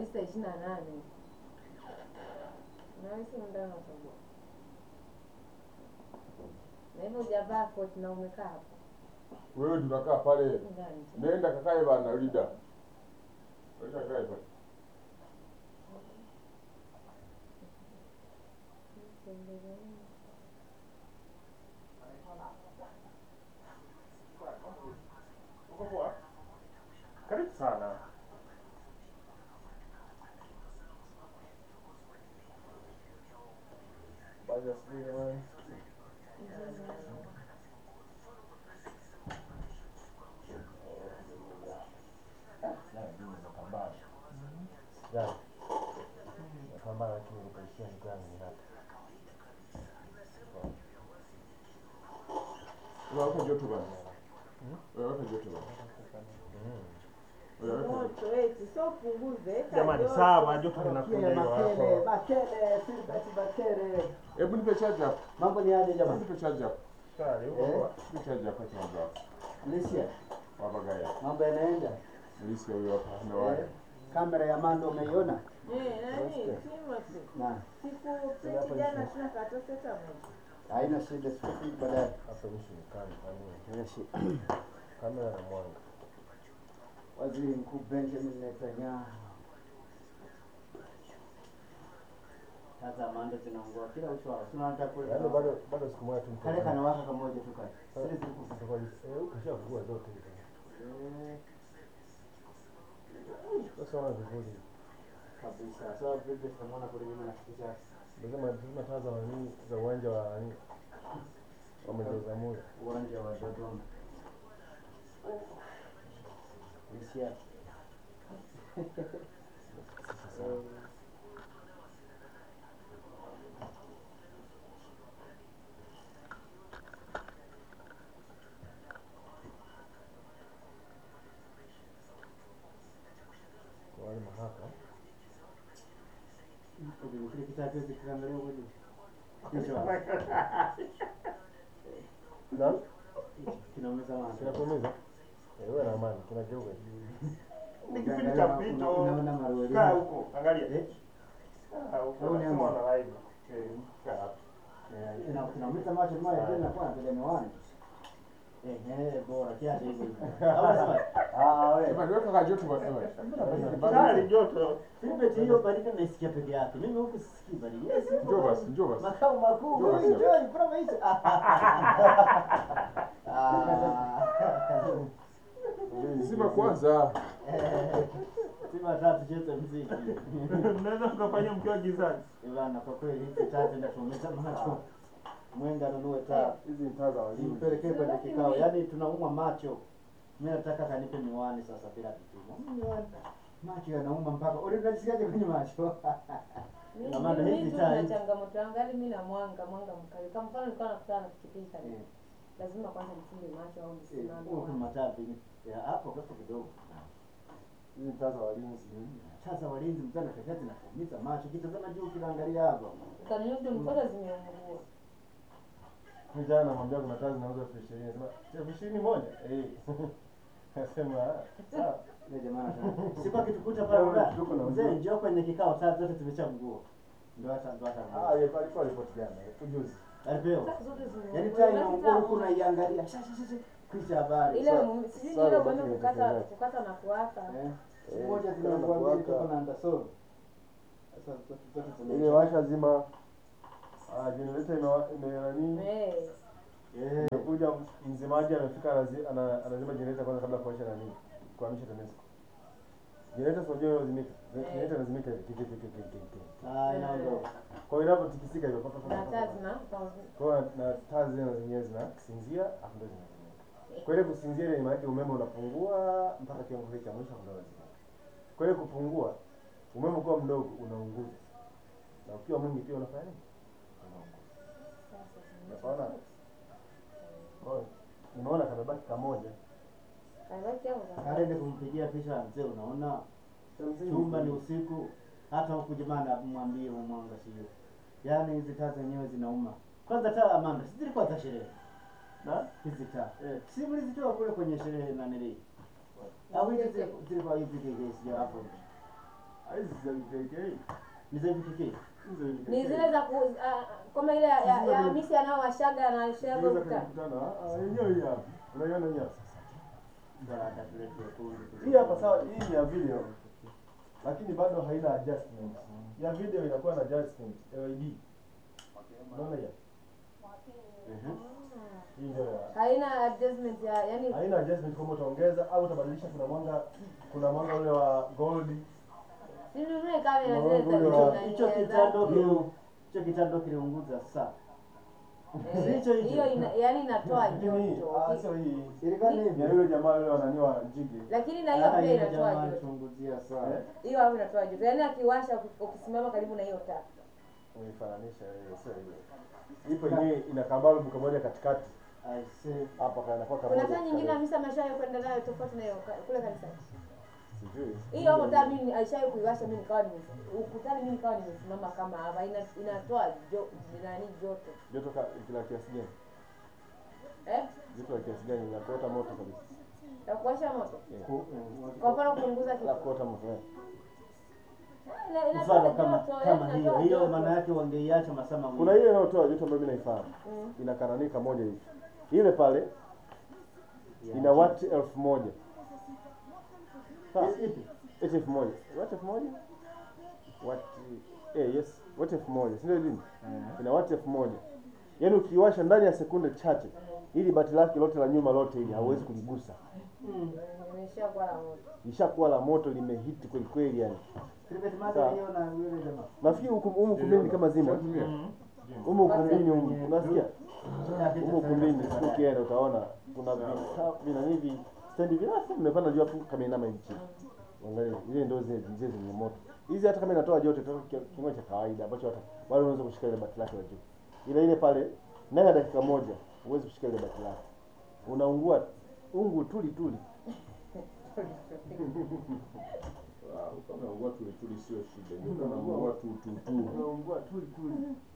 tisa ishirini na nane nawisi muda unatoboa na hivyo hujavaa koti na umekaa hapo Wewe tunakaa pale. ndani Nenda kakae bana Lida. Nenda kakae pale. Uko poa? Karibu sana. Baada sijui jamani. Jana napambana lakini nikaishia ndugu yangu ni hapa. Unaweka joto bana. Unaweka joto bana. Unaweka joto. Moto eti sio punguze. eka Jamani joto. sawa joto linakuja Bakele, hilo bakele, hapo. bakele, Filbert bakele. Hebu nipe charge hapo. Mambo ni aje Hebu jamani? nipe charge hapo. Shari, uko Eh? poa? Nipe charge hapo charge hapo. Alicia, Baba gaya. mambo yanaenda? Nilisikia huyo hapa Eh, amewaya. Kamera ya Mando umeiona? Eh, nani? Timothy. Na Siku jana sina karatasi hata moja. haina shida, siku baadaye. Hapa issue ni kama nani? Haina shida. Kamera na mwanga. Waziri Mkuu Benjamin Netanyahu. Sasa Mando zinaungua kila uchao. Sina hata kule. Yaani bado bado siku moja tu kale kanawaka kamoja tu kale. Sisi tuko Tutakuwa eh ukishafungua zote hizo. eh Sasa wana vivuli. kabisa. Sasa vipi tunamwona kule nyuma na kitu chake. Lazima lazima taa za nani za uwanja wa nani wa Mzee Muda. uwanja wa Dodoma. Lisia. Kwa wale mahaka. Kile kitabu hicho kiangalia huko juu. Hicho Na kinaumiza macho. kinakuumiza? Eh wewe na amani kinageuka. Ni kipindi cha mpito. Unaona marweli. Kaa huko, angalia. Eh? Ah, huko Au ni nasema anga? wana live. Eh, kaa hapo. Eh, ina- kinaumiza macho mmoja tena kwa vile miwani. Eh, eh, bora kiasi hivyo hivyo. Au sema, ah wewe. Jamani weka ka joto bana. Shari joto. Filbert hiyo baridi naisikia peke yake. Mimi huku sisikii baridi. Yes, huko Njoo basi, njoo basi. Makao makuu. Njoo basi. Enjoy from maisha. Ah. Zima kwanza. Sima tatu cheze mziki. Mnaweza mkafanya mkiwa gizani. Ivana kwa kweli hizi tatu inatuumiza macho. Mwenga anunue taa. Hizi ni taa za walinzi. Nimpelekee kwenye kikao. Yaani tunaumwa macho. Mimi nataka kanipe miwani sasa bila kipimo. Miwani. Macho yanauma mpaka. Unajisikiaje kwenye macho? Mi- Na maana mi- hizi mi tu taa na hizi- changamoto yangu hadi mi na mwanga mwanga mkali kama mfano nilikuwa nakutana na pikipiki karibu Eh. lazima kwanza nifunge macho au nisimame Huku mataa vingi. Ya, Hapo hapo kidogo. Hizi ni taa za walinzi. Sasa walinzi mchana pekee zinatuumiza macho. Kitazama juu kinaangalia hapa. kaniudu mkono zimeungua Mimi jana namwambia kuna taa zinauzwa elfu ishirini. Nasema elfu ishirini moja? Eh. Nasema sawa. Ile jamaa anasema, Sikuwa kitukuta pale Ndio, mbaya. tuko na Mzee mguu. njoo kwenye kikao taa zote tumeshamgua. Ndio hata ndio hata. Ah, yeye alikuwa ripoti jana. Ujuzi. Alipewa. Taa zote Yaani zimeungua taa inaungua huku Unapita- unaiangalia. Sha sha sha. Kisha habari. ile Sa- mume- sijui sawa, ile basi umeme kukata nitaendelea. kukata na kuwaka Eh. Eh, Moja kuna tunaungua mbili kuwaka. tuko na andasoro. Sasa zote zote Ile tumeisha. washa zima. Ah, generator ime ime nani? Eh, Eh. Kuja mzimaji anafika anazi- ana- anazima generator kwanza kabla ya kuwasha nani? Kuhamisha TANESCO. Generator sio jeu lazimika. Generator lazimika hivi tiki tiki tiki tiki. Ah, inaondoka. Kwa hiyo inapotikisika hivyo papa na taa papa. zina Kwa hiyo na taa zile na zenyewe zinasinzia afu ndio zinazimika. Kwa ile kusinzia ile maana yake umeme unapungua mpaka kiwango kile cha mwisho ndio unazima. Kwa ile kupungua umeme ukiwa mdogo unaunguza. Na ukiwa mwingi pia unafanya nini? Unaunguza. Unaona? Kwa hiyo unaona kamebaki kamoja. kabaki au za- Kaende kumpigia picha mzee unaona? Chumba ni usiku. Hata huku jamani mwambie mwanga sio. Yaani hizi taa zenyewe zinauma. Kwanza taa Amanda, si zilikuwa za sherehe. Na Hizi taa. Eh, si mlizitoa kule kwenye sherehe na nili. Au hizi zilikuwa- zilikuwa hivi hivi sio hapo. Hizi za VKK. Ni za VKK. Hizo VKK. Ni zile za ku ah, kama ile ya ya, ya Hamisi anaowashaga na shaga Zile za ukutani. kukutana. Ah, yenyewe hii hapa. Unaiona hii hapa. Bwana atatuletea kundi. Hii hapa sawa, hii ni ya video. Lakini bado haina adjustment. Ya video inakuwa na adjustment LED. Unaona hiyo? Mhm. Hii ndio ya Haina adjustment ya yani haina adjustment kama utaongeza au utabadilisha. Kuna mwanga, kuna mwanga ule wa gold. si nunue kamera Unaona zile za ule video wa- na Hicho nyaya kitando zake. kile hicho kitando kiliunguza saa. Eh, Hicho hicho. hiyo ina, yani inatoa Lakini hii, joto. ah, sio hii. Ilikuwa ni Ya hivyo. yule jamaa yule wananiwa jigi. Lakini na hiyo Ah, pia yule inatoa jamaa joto. alichunguzia saa. Eh? Hiyo hapo inatoa joto. Yaani akiwasha uki- ukisimama karibu na hiyo taa. Umeifananisha wewe, sio hiyo. Ipo yenyewe ina kabalbu kamoja katikati. I see. Hapa kanakuwa Kuna kamoja. taa nyingine kamoja. Hamisa ameshawahi kwenda nayo tofauti na hiyo ka- kule kanisani. Sijui. Hiyo hapo taa mimi aishawahi kuiwasha mimi nikawa nime ukutani mimi nikawa nimesimama kama hapa ina, inatoa jo, nani joto. Joto ka- kila kiasi gani? Eh? Joto la kiasi gani? La kuota moto kabisa. Ya kuwasha moto. Ku- Kwa mfano kupunguza La kitu. kuota moto. eh. Ina- inatoa Mfano kama joto, kama yaani hiyo inatoa hiyo joto. maana yake wangeiacha masaa mawili. Kuna ile inayotoa joto ambayo mimi naifahamu. Mm. Ina karanika moja hivi. Ile pale Ya. ina wati elfu moja. Sawa? I- Ipi? Eti elfu moja. Wati elfu moja? Wati eh, yes. Wati elfu moja. Si ndio lini? Ina wati elfu moja. Yaani ukiwasha ndani ya sekunde chache ili bati lake lote la nyuma lote ili hauwezi kuligusa. Mm. Imeshakuwa la moto. Lishakuwa la moto limehiti kweli kweli yani. Cricket match Sawa. hiyo na yule jamaa. Nafikiri huku humu ukumbini kama zima. Shatumia. Humu ukumbini humu. Unasikia? Yake Humu ukumbini siku ukienda utaona kuna vita vina hivi stendi virefu vimepanda juu hapo kama inama hivi chini. Angalia ile ndio zile zile zenye moto. Hizi hata kama inatoa joto itoka kiwango cha kawaida ambacho hata wale unaweza kushika ile bati lake la juu. Ile ile pale ndani ya dakika moja huwezi kushika ile bati lake. Unaungua ungu tuli tuli. Ah, kama ungua tuli tuli sio shida. Ndio kama ungua tu tu tu. Unaungua tuli tuli.